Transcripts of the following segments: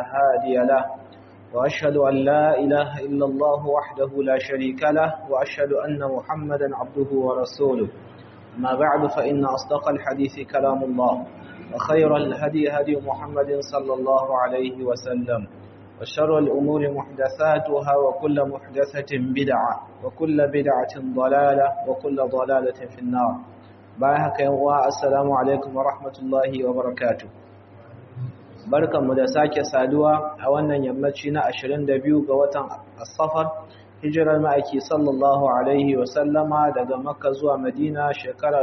هادي له وأشهد أن لا إله إلا الله وحده لا شريك له وأشهد أن محمدا عبده ورسوله ما بعد فإن أصدق الحديث كلام الله وخير الهدي هدي محمد صلى الله عليه وسلم وشر الأمور محدثاتها وكل محدثة بدعة وكل بدعة ضلالة وكل ضلالة في النار باهك يوغا السلام عليكم ورحمة الله وبركاته barkanmu da sake saduwa a wannan yammaci na 22 ga watan As-Safar hijirar ma'aiki sallallahu alaihi wa sallama daga Makka zuwa Madina shekara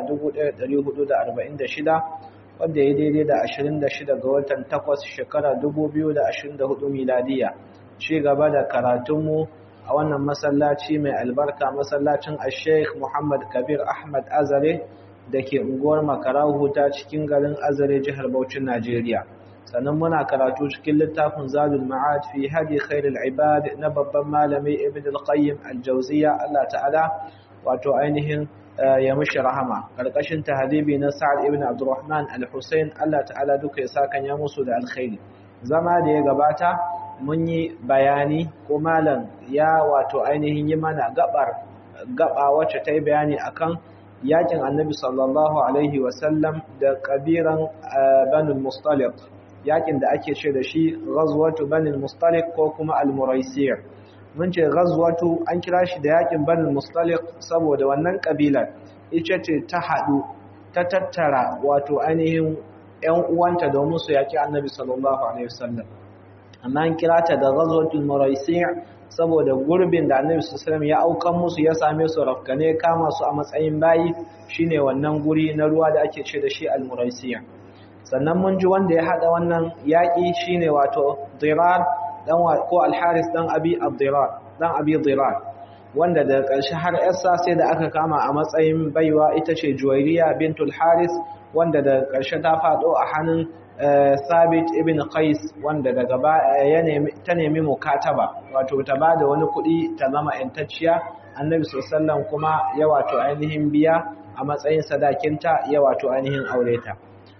1446 wanda ya daidai da 26 ga watan 8 shekara 2024 miladiya ci gaba da karatunmu a wannan masallaci mai albarka masallacin Sheikh Muhammad Kabir Ahmad Azare da ke unguwar Makarahu ta cikin garin Azare jihar Bauchin Najeriya sannan muna karatu cikin littafin Zadul Ma'ad fi hadi khairul ibad na babban malami Ibn al-Qayyim al-Jawziyya Allah ta'ala wato ainihin ya mishi rahama karkashin tahdibi na Sa'ad ibn Abdurrahman al-Husayn Allah ta'ala duka ya saka ya musu da alkhairi zama da ya gabata mun yi bayani ko malam ya wato ainihin yi mana gabar gaba wacce ta yi bayani akan yakin annabi sallallahu alaihi wasallam da kabiran banul mustaliq yakin da ake ce da shi ghazwatu banul mustaliq ko kuma al-muraisiyah mun ce ghazwatu an kira shi da yakin banul mustaliq saboda wannan kabilar ita ce ta hadu ta tattara wato ainihin ƴan uwanta domin su yaki annabi sallallahu alaihi wasallam amma an kira ta da ghazwatul muraisiyah saboda gurbin da annabi sallallahu alaihi ya aukan musu ya same su rafkane kama su a matsayin bayi shine wannan guri na ruwa da ake ce da shi al-muraisiyah sannan mun ji wanda ya hada wannan yaki shine wato dirar dan ko al-haris dan abi ad-dirar dan abi dirar wanda da ƙarshe har yarsa sai da aka kama a matsayin baiwa ita ce juwairiya bintul haris wanda da ƙarshe ta fado a hannun Sabit ibn Qais wanda daga ya nemi ta nemi mukataba wato ta bada wani kuɗi ta zama ƴantacciya Annabi sallallahu kuma ya wato ainihin biya a matsayin sadakinta ya wato ainihin aure ta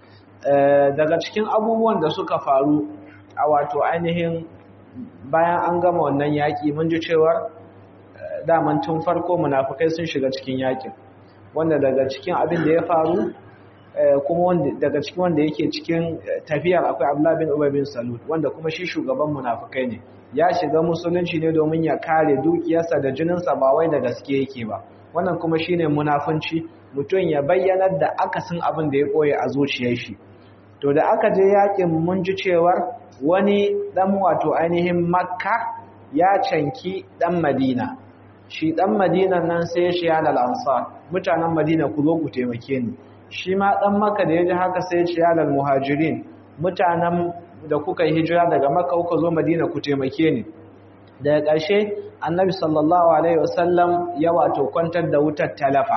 daga cikin abubuwan da suka faru a wato ainihin bayan an gama wannan yaki mun ji cewa daman tun farko munafikai sun shiga cikin yakin wanda daga cikin abin da ya faru kuma daga cikin wanda yake cikin tafiyar akwai Abdullah bin Ubay bin Salul wanda kuma shi shugaban munafikai ne ya shiga musulunci ne domin ya kare dukiyarsa da jininsa ba wai da gaske yake ba wannan kuma shine munafunci mutum ya bayyanar da akasin abin da ya koye a zuciyar shi to da aka je yakin mun ji cewar wani dan wato ainihin Makka ya canki dan Madina shi dan Madina nan sai ya shiya da ansar mutanen Madina ku zo ku taimake ni shi ma ɗan maka da ya ji haka sai ce yalar muhajirin mutanen da kuka yi hijira daga maka kuka zo madina ku taimake ni daga ƙarshe annabi sallallahu alaihi wasallam ya wato kwantar da wutar talafa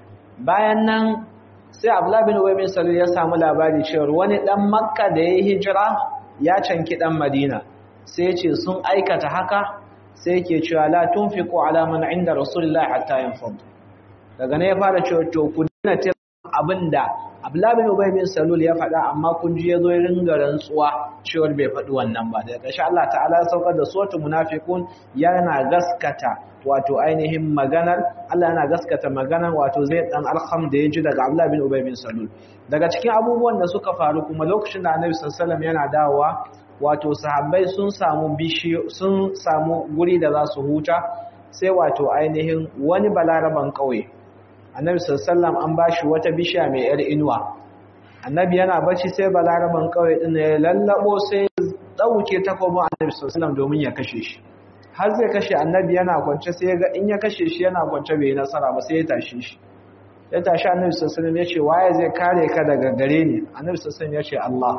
bayan nan sai abdullahi bin ubay bin salul ya samu labari cewa wani ɗan makka da ya yi hijira ya canki ɗan madina sai ya ce sun aikata haka sai yake cewa la tunfiqu ala man inda rasulullahi hatta yanfad daga ne ya fara cewa to ku dina abinda Abdullah bin Ubay bin Salul ya faɗa amma kun ji yazo ya ringa rantsuwa cewa bai faɗi wannan ba daga ƙarshe Allah ta'ala ya saukar da suratul munafiqun yana gaskata wato ainihin maganar Allah yana gaskata maganar wato zai dan alham da ya ji daga Abdullah bin Ubay bin Salul daga cikin abubuwan da suka faru kuma lokacin da Annabi sallallahu alaihi wasallam yana dawowa wato sahabbai sun samu bishi sun samu guri da za su huta sai wato ainihin wani balaraban kauye annabi sallallahu an bashi wata bishiya mai yar inuwa annabi yana bacci sai balaraban kawai din ya lallabo sai dauke takobin annabi sallallahu domin ya kashe shi har zai kashe annabi yana kwance sai ga in ya kashe shi yana kwance bai nasara ba sai ya tashi shi ya tashi annabi sallallahu ya ce waye zai kare ka daga gare ni annabi sallallahu ya ce Allah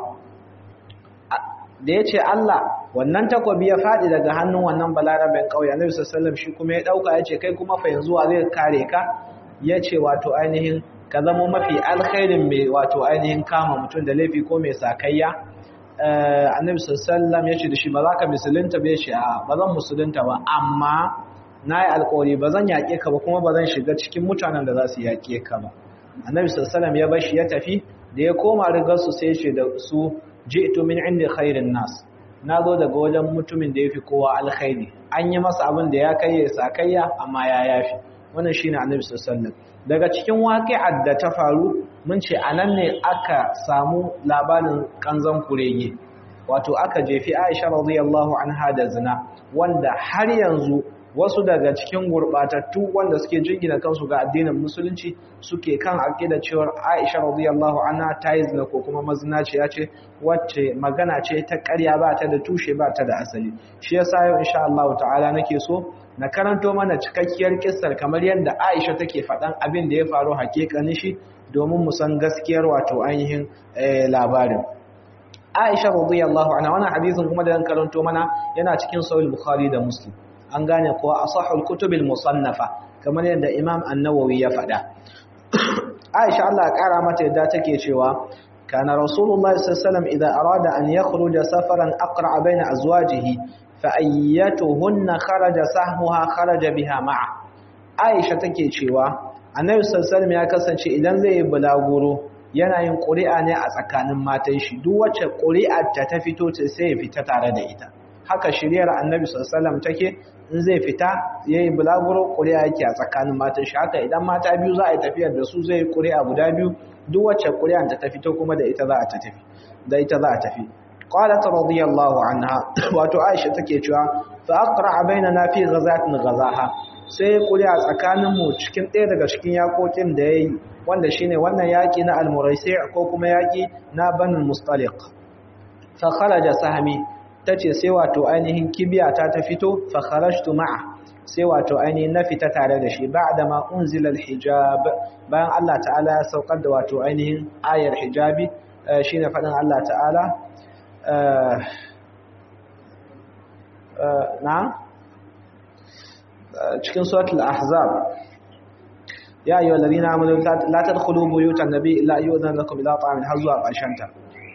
da ya ce Allah wannan takobi ya faɗi daga hannun wannan balaraben ƙauye annabi sallallahu shi kuma ya ɗauka ya ce kai kuma fa yanzu wa zai kare ka ya ce wato ainihin ka zama mafi alkhairin mai wato ainihin kama mutum da laifi ko mai sakayya annabi sallallahu ya ce da shi ba za ka musulunta ba ya ce a ba zan musulunta ba amma na yi alkawari ba zan yaƙe ka ba kuma ba zan shiga cikin mutanen da za su yaƙe ka ba annabi sallallahu ya bashi ya tafi da ya koma rigar su sai ya ce da su ji'tu min inda khairin nas na zo daga wajen mutumin da ya fi kowa alkhairi an yi masa abin da ya kai ya sakayya amma ya yafi wannan shine annabi sallallahu daga cikin waqi'ar da ta faru mun ce anan ne aka samu labarin kanzan kurege wato aka jefi Aisha radiyallahu anha da zina wanda har yanzu wasu daga cikin gurbatattu wanda suke jingina kansu ga addinin musulunci suke kan aqida cewa Aisha radiyallahu anha ta yi zina ko kuma mazinaciya ce wacce magana ce ta ƙarya ba ta da tushe ba ta da asali shi yasa yau insha Allah ta'ala nake so na karanto mana cikakkiyar kissar kamar yadda Aisha take faɗan abin da ya faru hakikanin shi domin mu san gaskiyar wato ainihin labarin Aisha radiyallahu anha wannan hadisin kuma da zan karanto mana yana cikin sahih Bukhari da Muslim an gane ko asahul kutubil musannafa kamar yadda Imam An-Nawawi ya faɗa Aisha Allah ya kara mata yadda take cewa kana Rasulullahi sallallahu alaihi wasallam idan arada an yakhruja safaran aqra baina azwajihi fa ayyatuhunna kharaja sahmuha kharaja biha ma'a Aisha take cewa Annabi sallallahu alaihi wasallam ya kasance idan zai yi bulaguro yana yin ƙuri'a ne a tsakanin matan shi duk wacce ƙuri'ar ta ta fito ta sai ya fita tare da ita haka shiryar annabi sallallahu take in zai fita yayi bulaguro ƙuri'a yake a tsakanin matan shi haka idan mata biyu za a yi tafiyar da su zai yi ƙuri'a guda biyu duk wacce ƙuri'ar ta ta fito kuma da ita za a tafi da ita za a tafi qalat radiyallahu anha wato aisha take cewa fa aqra bainana fi ghazatin ghazaha sai ƙuri'a tsakanin mu cikin ɗaya daga cikin yakokin da yayi wanda shine wannan yaki na al-muraisi ko kuma yaki na banul mustaliq fa kharaja sahmi tace sai wato ainihin kibiya ta ta fito fa kharajtu ma'a sai wato ainihin na fita tare da shi ba'da ma unzila al-hijab bayan Allah ta'ala ya saukar da wato ainihin ayar hijabi shine fadin Allah ta'ala na cikin suratul ahzab ya ayyuhal ladina amanu la tadkhulu buyutan nabiy illa ayyudan lakum ila ta'amin hazwa qashanta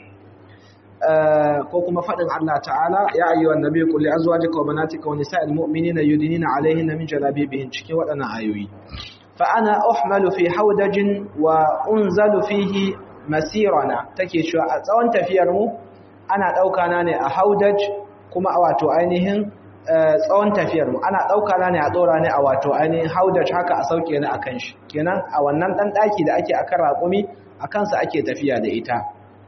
ko kuma fadin Allah ta'ala ya ayyuhan nabiy qul li azwajika wa banatika wa nisa'il mu'minina yudnina 'alayhinna min jalabibihin cikin wadannan ayoyi fa ana uhmalu fi hawdajin wa unzalu fihi masirana take cewa a tsawon tafiyar mu ana dauka na ne a haudaj kuma a wato ainihin tsawon tafiyar mu ana dauka na ne a tsora ne a wato ainihin haudaj haka a sauke ni akan shi kenan a wannan dan daki da ake akan raƙumi akan sa ake tafiya da ita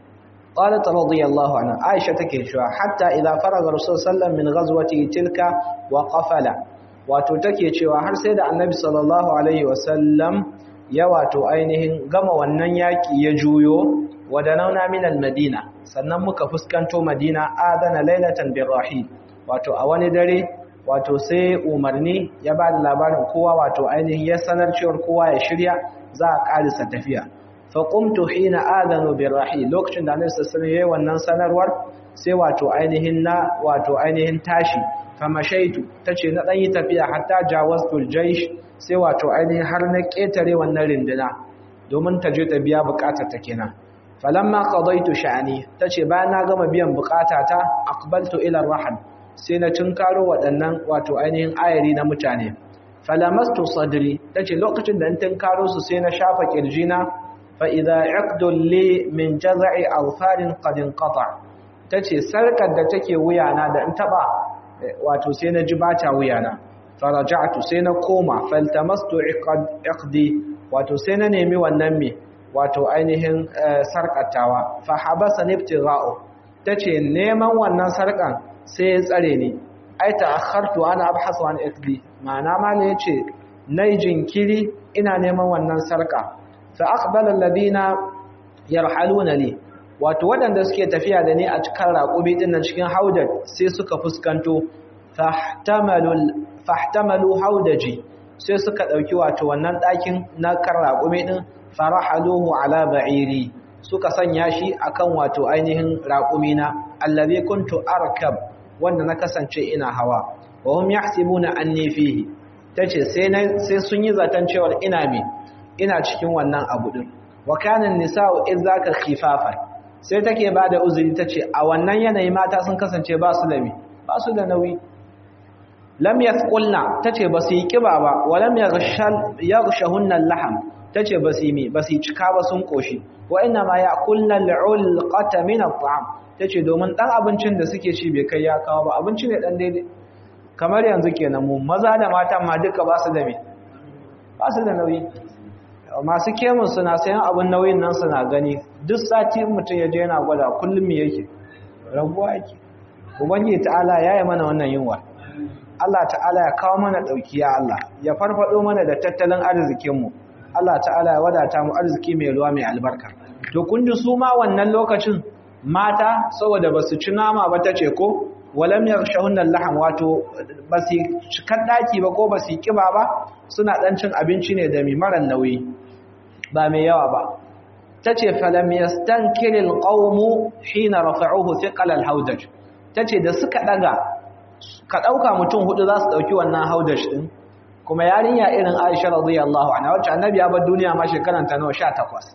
qalat radiyallahu anha aisha take cewa hatta idza faraga rasul sallallahu min ghazwati tilka wa qafala wato take cewa har sai da annabi sallallahu alaihi wasallam ya wato ainihin gama wannan yaki ya juyo wadanauna min almadina sannan muka fuskanto madina adana lailatan birrahil wato a wani dare wato sai umarni ya ba da labarin kowa wato ainihin ya sanar cewar kowa ya shirya za a ƙarisa tafiya faƙumtu hina adanu birrahil lokacin da annabi sallallahu alaihi wasallam wannan sanarwar sai wato ainihin na wato ainihin tashi famashaitu tace na dan yi tafiya hatta jawaztul jaysh sai wato ainihin har na ketare wannan rinduna domin ta je ta biya bukatar ta kenan falamma qadaitu sha'ani tace bayan na gama biyan bukatata aqbaltu ila rahad sai na cinkaro waɗannan wato ainihin ayari na mutane falamastu sadri tace lokacin da in tinkaro su sai na shafa kirjina fa idza iqdul li min jaz'i alfarin qad inqata tace sarkar da take wuyana da in taba wato sai na ji bata wuyana faraja'tu sai na koma faltamastu iqdi wato sai na nemi wannan me wato ainihin sarkatawa fa habasa nibtigha'u tace neman wannan sarkan sai ya tsare ni ai ta'akhartu ana abhasu an iqdi ma'ana ma ne yace nayi jinkiri ina neman wannan sarka fa aqbala alladhina yarhaluna li wato waɗanda suke tafiya da ni a cikin raƙubi din nan cikin haudar sai suka fuskanto fahtamalu fahtamalu haudaji sai suka dauki wato wannan ɗakin na kan raƙumi din farahaluhu ala ba'iri suka sanya shi akan wato ainihin raƙumina allazi kuntu arkab wanda na kasance ina hawa wa hum yahsibuna anni fihi tace sai sai sun yi zaton cewa ina me ina cikin wannan abu din wa kana nisa'u idzaka khifafan sai take bada uzuri tace a wannan yanayi mata sun kasance ba su da me ba su da nauyi lam yathqulna tace ba su yi kiba ba wa lam yaghshal yaghshahunna laham tace basimi basi cika ba sun koshi wa inna ma ya'kulna al'ulqata min at'am tace domin dan abincin da suke ci bai kai ya kawo ba abinci ne dan daidai kamar yanzu kenan mu maza da mata ma duka ba su da me ba su da nauyi masu kemun suna sayan abin nauyin nan suna gani duk sati mutum ya je yana gwada kullum me yake raguwa yake ubangiji ta'ala ya yi mana wannan yunwa Allah ta'ala ya kawo mana ɗauki ya Allah ya farfado mana da tattalin arzikinmu Allah ta'ala ya wadata mu arziki mai ruwa mai albarka to kun ji su ma wannan lokacin mata saboda ba su ci nama ba ta ce ko walam yakhshawunna laham wato ba su cikar daki ba ko ba su kiba ba suna dan cin abinci ne da mi maran nauyi ba mai yawa ba tace falam yastankiril qawmu hina rafa'uhu thiqal alhawdaj tace da suka daga ka dauka mutum hudu za su dauki wannan hawdaj din kuma yarinya irin Aisha radiyallahu anha wacce annabi ya bar duniya ma shekaran ta nawa 18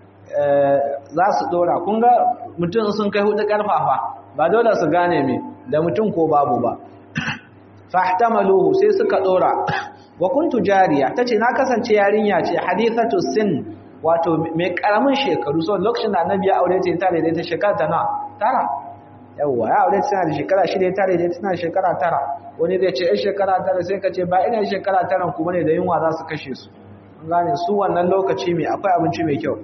za su dora kun ga mutum sun kai hudu karfafa ba dole su gane me da mutum ko babu ba fahtamaluhu sai suka dora wa kuntu jariya tace na kasance yarinya ce hadithatu sin wato mai karamin shekaru so lokacin da annabi ya aure ta tare da ta shekara ta na tara yawa ya aure ta da shekara shida tare da tana shekara tara wani zai ce ai shekara tara sai ka ce ba ina shekara tara kuma ne da yunwa za su kashe su an gane su wannan lokaci mai akwai abinci mai kyau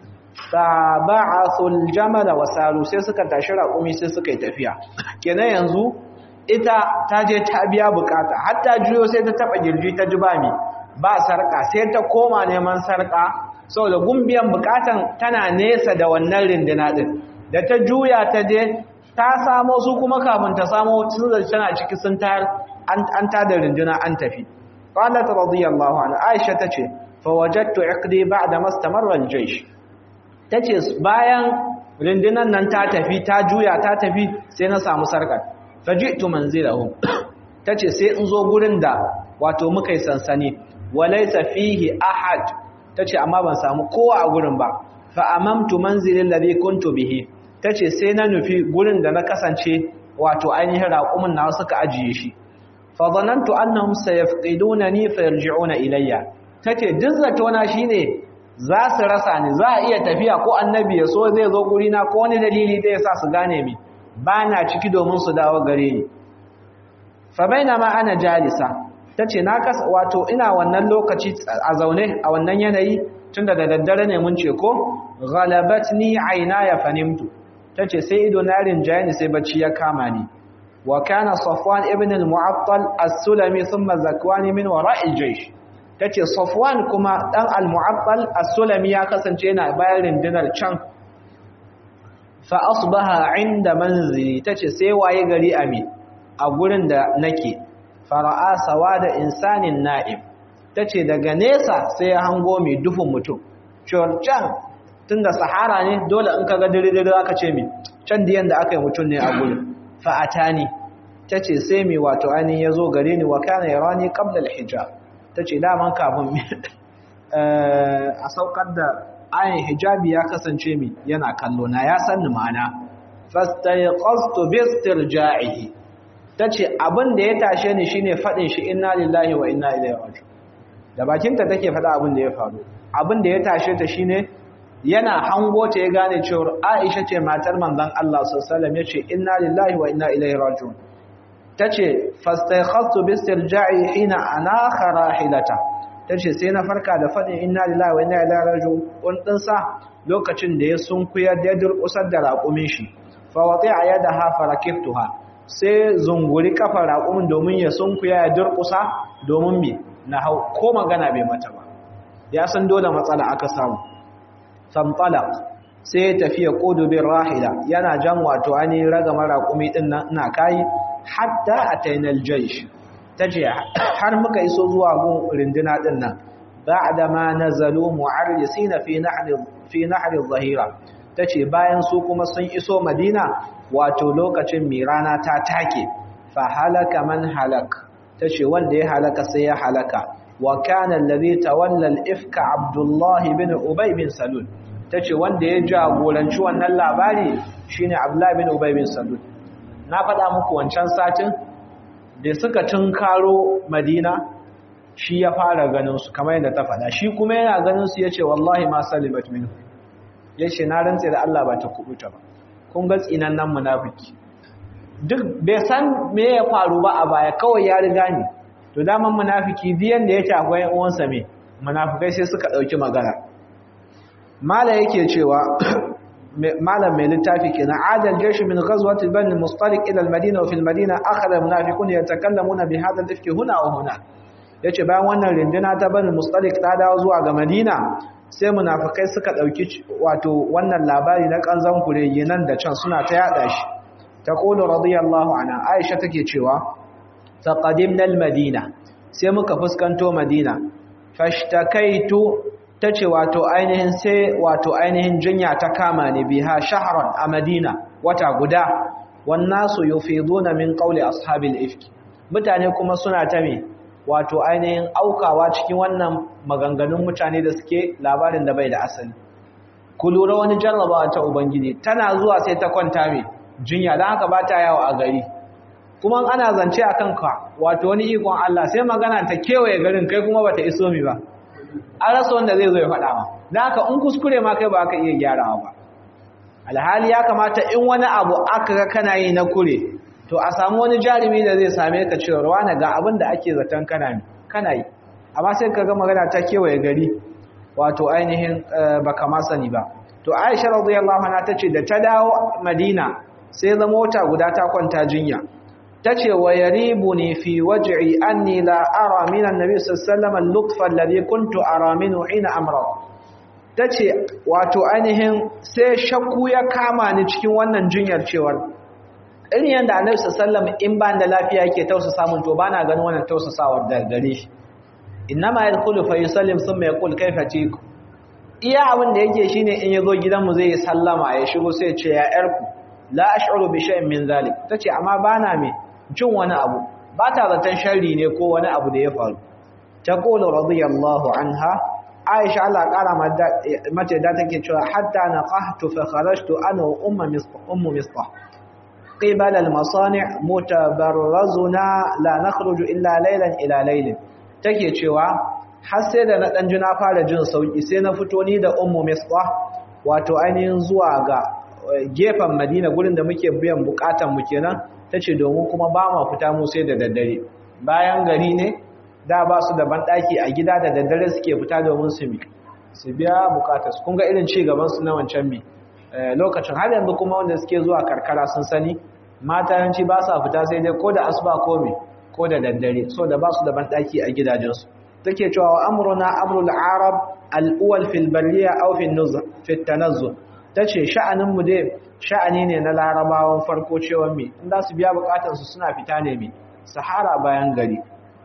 taba'athul jamala wasalu sai suka tashi raƙumi sai suka yi tafiya kenan yanzu ita ta je ta biya bukata hatta juyo sai ta taba girji ta ji bami ba sarka sai ta koma neman sarka saboda gumbiyan bukatan tana nesa da wannan rindina din da ta juya ta je ta samo su kuma kafin ta samo sun da tana ciki sun tayar an ta da rindina an tafi qalat radiyallahu anha aisha tace fa wajadtu iqdi ba'da mastamarra al-jaysh tace bayan rindinan nan ta tafi ta juya ta tafi sai na samu sarkar faji'tu manzilahu tace sai in zo gurin da wato muka yi sansani walaysa fihi ahad tace amma ban samu kowa a gurin ba fa amamtu manzilil ladhi kuntu bihi tace sai na nufi gurin da na kasance wato ainihin raqumin na suka ajiye shi fa zanantu annahum sayafqidunani fayarji'una ilayya tace duk zato na shine za su rasa ni za a iya tafiya ko annabi ya so zai zo guri na ko wani dalili da yasa su gane mi ba na ciki domin su dawo gare ni fa bainama ana jalisa tace na kas wato ina wannan lokaci a zaune a wannan yanayi tunda da daddare ne mun ce ko ghalabatni aynaya fanimtu tace sai ido na rinjaye ni sai bacci ya kama ni wa kana safwan ibn al-mu'attal as-sulami thumma zakwani min wara'il jaysh tace safwan kuma dan al-mu'attal as-sulami ya kasance yana bayan rindinar can fa asbaha inda manzili tace sai waye gari ami a gurin da nake fara'a sawada insanin na'im tace daga nesa sai ya hango mai dufin mutum cewar can tunda sahara ne dole in kaga dare-dare aka ce mi can diyan da aka yi mutum ne a gurin fa atani tace sai mai wato ainihin yazo gare ni wa kana yarani qabla al-hijab tace daman kafin a saukar da ayin hijabi ya kasance mi yana kallo na ya sanni ma'ana fastayqastu bistirja'ihi tace abin da ya tashe ni shine fadin shi inna lillahi wa inna ilaihi raji'un da bakinta take fada abin da ya faru abin da ya tashe ta shine yana hango ta ya gane cewa Aisha ce matar manzon Allah sallallahu alaihi wasallam yace inna lillahi wa inna ilaihi raji'un tace fastayqastu bistirja'i hina anakha rahilata tace sai na farka da fadin inna lillahi wa inna ilaihi raji'un kun din sa lokacin da ya sunkuya da durkusar da raƙumin shi fa wati'a yadaha farakiftuha sai zunguri kafar raƙumin domin ya sunkuya ya durkusa domin me na hau ko magana bai mata ba ya san dole matsala aka samu fantalaq sai ya tafiya qudu bir rahila yana jan wato ani ragama raƙumi din nan ina kai hatta atainal jaysh tace har muka iso zuwa gun rinduna din nan ba'da ma nazalu mu'arrisina fi nahri fi nahri adh-dhahira tace bayan su kuma sun iso madina wato lokacin mirana ta take fa halaka man halak tace wanda ya halaka sai ya halaka wa kana alladhi tawalla al-ifka abdullah ibn ubay bin salul tace wanda ya jagoranci wannan labari shine abdullah ibn ubay bin salul na faɗa muku wancan satin da suka tunkaro madina shi ya fara ganin su kamar yadda ta faɗa shi kuma yana ganin su yace wallahi ma salimat minhu yace na rantse da Allah ba ta kubuta ba kun ga tsinannan munafiki duk bai san me ya faru ba a baya kawai ya riga ni to daman munafiki biyan da yake akwai uwansa me munafikai sai suka dauki magana mala yake cewa malam mai littafi kenan adal jaysh min ghazwat bani mustaliq ila al-madina wa fi al-madina akhadha munafiqun yatakallamuna bi hadha al-ifki huna wa huna yace bayan wannan rinduna ta bani mustaliq ta dawo zuwa ga madina sai munafikai suka dauki wato wannan labari na kanzan kurege nan da can suna ta yada shi taqulu radiyallahu anha aisha take cewa faqadimna al-madina sai muka fuskanto madina fashtakaitu tace wato ainihin sai wato ainihin jinya ta kama ni biha shahran a madina wata guda wannasu yufiduna min qawli ashabil ifki mutane kuma suna ta me wato ainihin aukawa cikin wannan maganganun mutane da suke labarin da bai da asali ku lura wani jarrabawa ta ubangiji tana zuwa sai ta kwanta me jinya dan haka ba ta yawo a gari kuma ana zance akan ka wato wani ikon Allah sai magana ta kewaye garin kai kuma bata iso mi ba an rasa wanda zai zo ya faɗa ma dan haka in kuskure ma kai ba ka iya gyarawa ba alhali ya kamata in wani abu aka ga kana yi na kure to a samu wani jarumi da zai same ka cewa wani ga abin da ake zaton kana kana yi amma sai ka ga magana ta kewaye gari wato ainihin baka ma sani ba to Aisha radiyallahu anha tace da ta dawo Madina sai zama wata guda ta kwanta jinya tace wa yaribuni fi waj'i anni la ara min annabi sallallahu alaihi wasallam al-lutfa alladhi kuntu ara minhu hina amra tace wato ainihin sai shakku ya kama ni cikin wannan jinyar cewar irin yanda annabi sallallahu alaihi wasallam in ban da lafiya yake tausasa mun to bana ganin wannan tausasawar da gare shi innama yadkhulu fa yusallim thumma yaqul kayfa tiku iya abin da yake shine in yazo gidanmu zai yi sallama ya shigo sai ya ce ya yarku la ash'uru bi shay'in min zalik tace amma bana me jin wani abu ba ta zaton sharri ne ko wani abu da ya faru taqulu radiyallahu anha aisha Allah kara mata da take cewa hatta naqahtu fa kharajtu ana wa ummu misbah ummu misbah qibala al-masani' mutabarrazuna la nakhruju illa laylan ila laylin take cewa har sai da na dan jina fara jin sauki sai na fito ni da ummu misbah wato ainihin zuwa ga gefen Madina gurin da muke biyan bukatan mu kenan tace domin kuma ba ma fita mu sai da daddare bayan gari ne da ba su da banɗaki a gida da daddare suke fita domin su mi su biya bukatarsu kun ga irin ci gaban su na wancan mi lokacin har yanzu kuma wanda suke zuwa karkara sun sani mata yanci ba sa fita sai dai ko da asuba ko mi ko da daddare so da ba su da banɗaki a gidajensu take cewa wa amruna amrul arab al-awwal fil barriya aw fil nuzh fi tanazzul tace sha'anin mu dai sha'ani ne na larabawan farko cewa mi in za su biya bukatarsu suna fita ne mi sahara bayan gari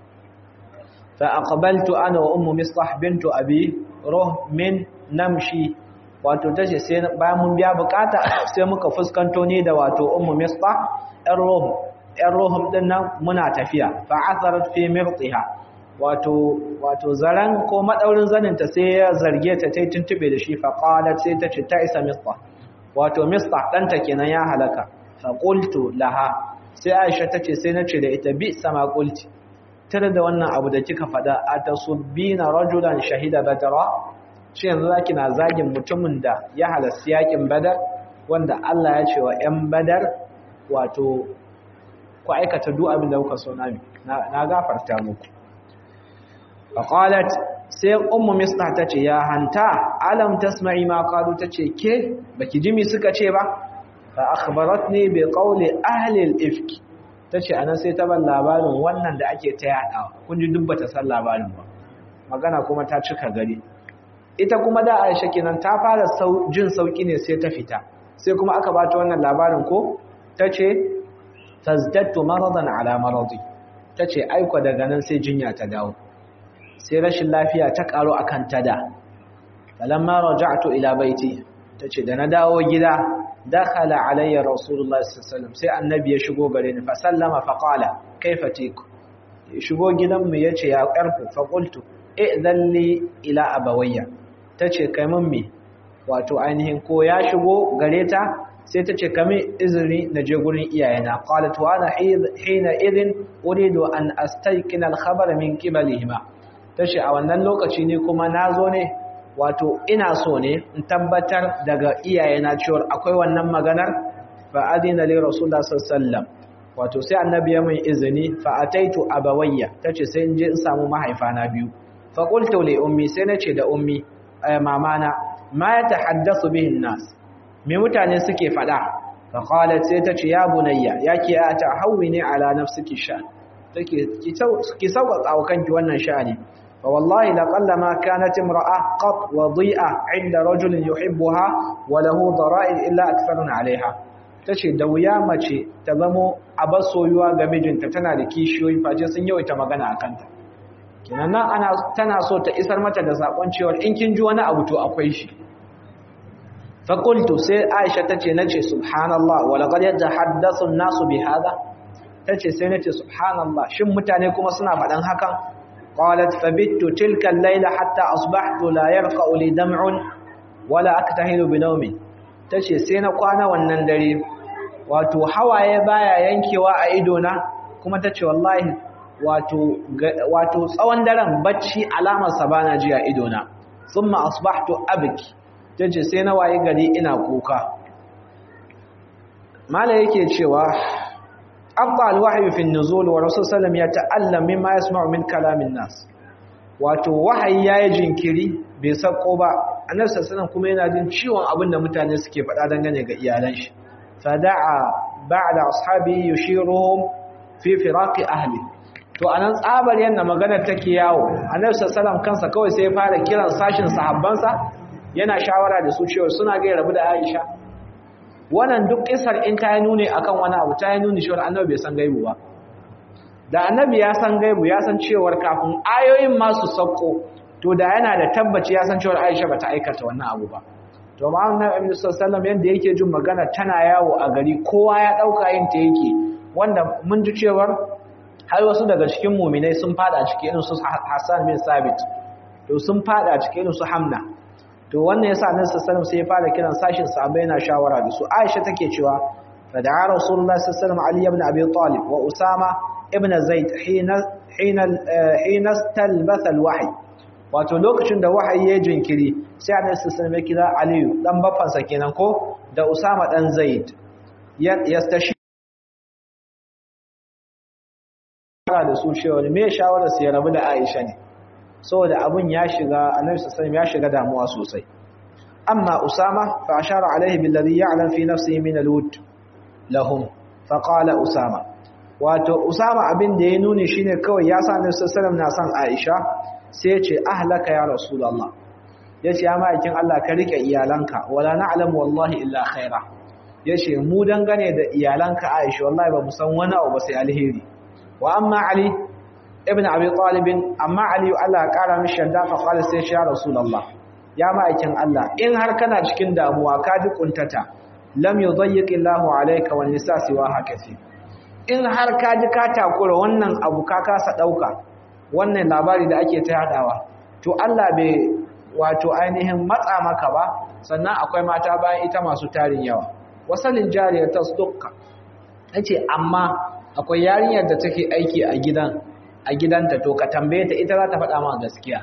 فأقبلت أنا وأم مصطح بنت أبي رهم نمشي wato tace sai bayan mun biya bukata sai muka fuskanto ni da wato ummu misbah ɗan ruhum ɗan ruhum din nan muna tafiya fa atharat fi mirtiha wato wato zaran ko madaurin zanin ta sai ya zarge ta tai tuntube da shi fa qalat sai ta ce ta isa misbah wato misbah dan ta kenan ya halaka fa qultu laha sai Aisha tace sai nace da ita bi sama qulti tare da wannan abu da kika faɗa a tasubbina rajulan shahida badara shi yanzu zaki na zagin mutumin da ya halarci yakin badar wanda Allah ya ce wa ƴan badar wato ku aikata duk abin da kuka so na na gafarta muku faqalat sai ummu mislah tace ya hanta alam tasma'i ma qalu tace ke baki ji mi suka ce ba fa akhbaratni bi qawli ahli al-ifk ta ce anan sai ta ban labarin wannan da ake ta yaɗawa kun ji duk bata san labarin ba magana kuma ta cika gari ita kuma da Aisha kenan ta fara jin sauki ne sai ta fita sai kuma aka bata wannan labarin ko tace tazdadtu maradan ala maradi tace aiko daga nan sai jinya ta dawo sai rashin lafiya ta karo akan ta da falamma raja'tu ila baiti tace da na dawo gida dakhala alayya rasulullah sallallahu alaihi wasallam sai annabi ya shigo gare ni fa sallama fa qala kaifa tiku shigo gidan mu yace ya karfu fa qultu idan li ila abawayya tace kai mun me wato ainihin ko ya shigo gare ta sai tace kame izini na je gurin iyayena qalat wa ana hina idin uridu an astayqina al-khabar min qibalihima tace a wannan lokaci ne kuma nazo ne wato ina so ne in tabbatar daga iyayena cewa akwai wannan maganar fa adina li rasulullah sallallahu alaihi wasallam wato sai annabi ya min izini fa ataitu abawayya tace sai in je in samu mahaifana biyu fa qultu li ummi sai nace da ummi mamana ma yatahaddathu bihi an-nas me mutane suke fada fa qalat sai tace ya bunayya yake ata hawwini ala nafsiki sha take ki sauka wa kanki wannan sha'ani fa wallahi laqalla ma kanat imra'a qat wadi'a 'inda rajulin yuhibbuha wa lahu dara'il illa aktharun 'alayha ta ce da wuya mace ta zamo abar soyuwa ga mijinta tana da kishiyoyi face sun yawaita magana a kanta kinan nan ana tana so ta isar mata da sakon cewa in kin ji wani abu to akwai shi fa qultu sai Aisha tace nace subhanallah wa laqad yatahaddathu an-nasu bi hadha tace sai nace subhanallah shin mutane kuma suna faɗan hakan qalat fabittu tilka al-layla hatta asbahtu la yarqa'u li dam'un wala aktahilu bi nawmin tace sai na kwana wannan dare wato hawaye baya yankewa a idona kuma tace wallahi wato wato tsawon daren bacci alamar sa bana ji a idona thumma asbahtu abki tace sai na waye gari ina kuka mala yake cewa abba alwahyi fi an-nuzul wa rasul sallam ya ta'allam mimma yasma'u min kalamin nas wato wahayi yayi jinkiri bai sako ba annabi sallallahu kuma yana jin ciwon abin da mutane suke faɗa dangane ga iyalan shi fada'a ba'da ashabi yushiruhum fi firaqi ahli to anan tsabar yanda magana take yawo annabi sallallahu kansa kawai sai ya fara kiran sashin sahabbansa yana shawara da su cewa suna ga rabu da Aisha wannan duk kisar in ta yi nuni akan wani abu ta yi nuni cewa annabi bai san gaibu ba da annabi ya san gaibu ya san cewa kafin ayoyin masu sauko to da yana da tabbaci ya san cewa Aisha bata aikata wannan abu ba to amma annabi sallallahu yanda yake jin magana tana yawo a gari kowa ya dauka yin ta yake wanda mun ji cewa har wasu daga cikin mu'minai sun fada cikin irin su Hassan bin Sabit to sun fada cikin irin su Hamna to wannan yasa annabi sallallahu sai ya fara kiran sashin sahabbai yana shawara da su Aisha take cewa fada'a Rasulullah sallallahu alaihi ibn Abi Talib wa Usama ibn Zaid hina hina hina talbatha al-wahy wato lokacin da wahayi ya jinkiri sai annabi sallallahu alaihi kira Aliyu dan baffansa kenan ko da Usama dan Zaid yastashi da su cewa me shawara su ya rabu da Aisha ne saboda abun ya shiga annabi sallallahu ya shiga damuwa sosai amma Usama fa ashara alaihi billadhi ya'lam fi nafsihi min al-wud lahum fa qala Usama wato Usama abin da ya nuni shine kawai ya sa annabi sallallahu na san Aisha sai ce ahlaka ya rasulullah yace ya ma'aikin Allah ka rike iyalanka wala na'lamu wallahi illa khaira yace mu dangane da iyalanka Aisha wallahi ba mu san wani abu ba sai alheri wa amma Ali ibn Abi Talib amma Ali Allah kara mishi shadda fa qala sai ya rasulullah ya ma'aikin Allah in har kana cikin damuwa ka ji kuntata lam yudayyiq Allahu alayka wan nisa siwa hakati in har ka ji ka takura wannan abu ka kasa dauka wannan labari da ake ta yadawa to Allah bai wato ainihin matsa maka ba sannan akwai mata bayan ita masu tarin yawa wasalin jariyar tasdukka yace amma akwai yarinyar da take aiki a gidan a gidanta to ka tambaye ta ita za ta faɗa ma gaskiya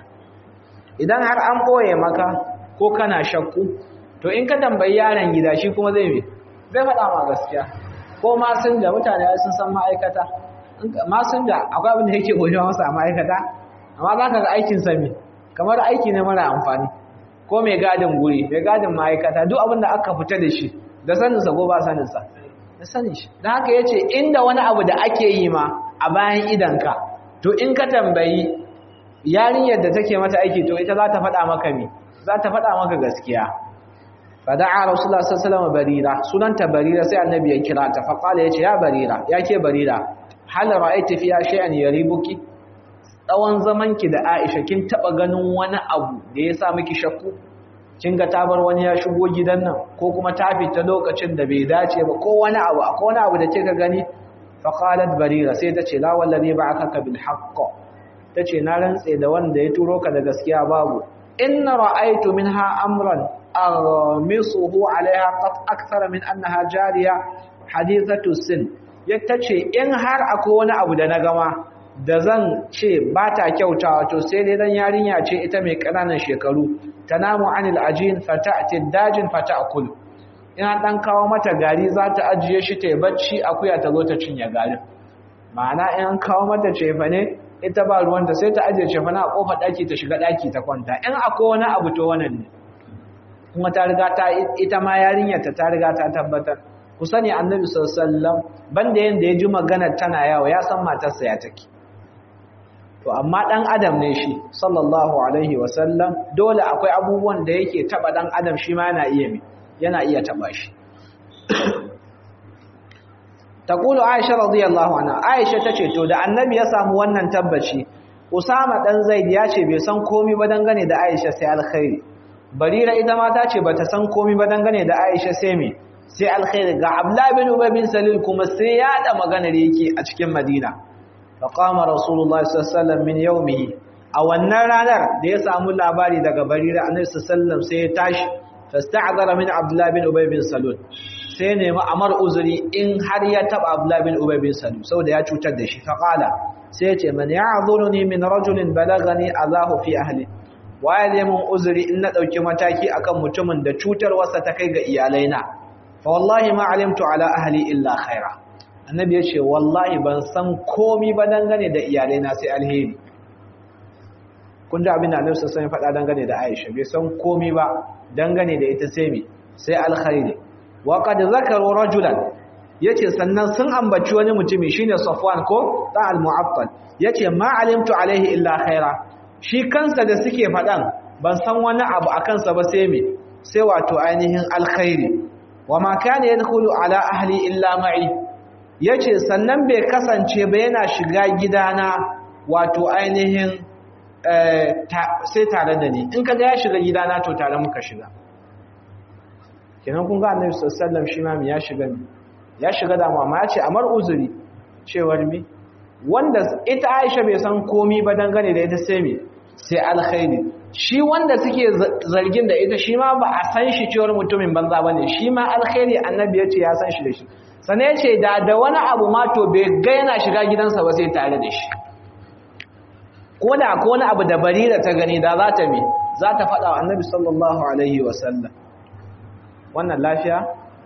idan har an boye maka ko kana shakku to in ka tambayi yaron gida shi kuma zai me zai faɗa ma gaskiya ko ma sun da mutane sun san ma'aikata masun da akwai abin da yake gojewa masa a ma'aikata amma za ka ga aikin sami kamar aiki ne mara amfani ko mai gadin guri mai gadin ma'aikata duk abin da aka fita da shi da saninsa ko ba saninsa da sanin shi da haka ya ce inda wani abu da ake yi ma a bayan idanka to in ka tambayi yarinyar da take mata aiki to ita za ta faɗa maka me za ta faɗa maka gaskiya fada'a rasulullah sallallahu alaihi wasallam barira sunanta barira sai annabi ya kira ta fa qala yace ya barira yake barira hal ra'aiti fiya shay'an yaribuki tsawon zamanki da Aisha kin taba ganin wani abu da ya sa miki shakku kin ga ta bar wani ya shigo gidan nan ko kuma ta fita lokacin da bai dace ba ko wani abu akwai wani abu da kika gani fa qalat barira sai ta ce la wallazi ba'athaka bil haqq tace na rantse da wanda ya turo ka da gaskiya babu inna ra'aytu minha amran aghmisuhu alaiha qad akthara min annaha jariya hadithatu sin yace in har akwai wani abu da na gama da zan ce ba ta kyautawa to sai dai dan yarinya ce ita mai ƙananan shekaru tanamu anil ajin fata'ti dajin fata'kul ina dan kawo mata gari za ta ajiye shi ta bacci akuya ta zo ta cinye garin ma'ana in kawo mata cefa ne ita ba ruwanta sai ta ajiye cefa na a kofar daki ta shiga daki ta kwanta in akwai wani abu to wannan ne kuma ta riga ta ita ma yarinyar ta ta riga ta tabbatar ku sani annabi sallallahu alaihi wasallam banda yanda ya ji maganar tana yawo ya san matarsa ya take to amma dan adam ne shi sallallahu alaihi wasallam dole akwai abubuwan da yake taba dan adam shi ma yana iya mi yana iya taba shi taqulu aisha radiyallahu anha aisha tace to da annabi ya samu wannan tabbaci usama dan zaid ya ce bai san komai ba dangane da aisha sai alkhairi barira ita ma ta ce bata san komai ba dangane da aisha sai me sai alkhairi ga abdullah bin ubay bin salil kuma sai ya da maganar yake a cikin madina faqama rasulullahi sallallahu alaihi wasallam min yawmihi a wannan ranar da ya samu labari daga barira annabi sallallahu alaihi wasallam sai ya tashi fasta'zara min abdullah bin ubay bin salul sai nemi amar uzuri in har ya taba abdullah bin ubay bin salul saboda ya cutar da shi faqala sai ya ce man ya'zuruni min rajulin balagani azahu fi ahli waye zai mun uzuri in na dauki mataki akan mutumin da cutar wasa ta kai ga iyalaina fa wallahi ma alimtu ala ahli illa khaira annabi ya ce wallahi ban san komi ba dangane da iyalaina sai alheri kun ji abin da annabi sassan ya faɗa dangane da aisha bai san komi ba dangane da ita sai mi sai alkhairi wa qad zakaru rajulan yace sannan sun ambaci wani mutumi shine safwan ko ta al-mu'attal yace ma alimtu alaihi illa khaira shi kansa da suke faɗan ban san wani abu a kansa ba sai mi sai wato ainihin alkhairi wa ma kana yadkhulu ala ahli illa ma'i yace sannan bai kasance ba yana shiga gidana wato ainihin sai tare da ni in kaga ya shiga gidana to tare muka shiga kenan kun ga annabi sallallahu alaihi wasallam shi ma ya shiga ya shiga da mama ya ce amar uzuri cewar mi wanda ita Aisha bai san komi ba dangane da ita sai mi sai alkhairi shi wanda suke zargin da ita shi ma ba a san shi cewar mutumin banza bane shi ma alkhairi annabi ya ce ya san shi da shi sane ya ce da da wani abu ma to bai ga yana shiga gidansa ba sai tare da shi ko da ko wani abu da barira ta gani da za ta mi za ta faɗa wa annabi sallallahu alaihi wasallam wannan lafiya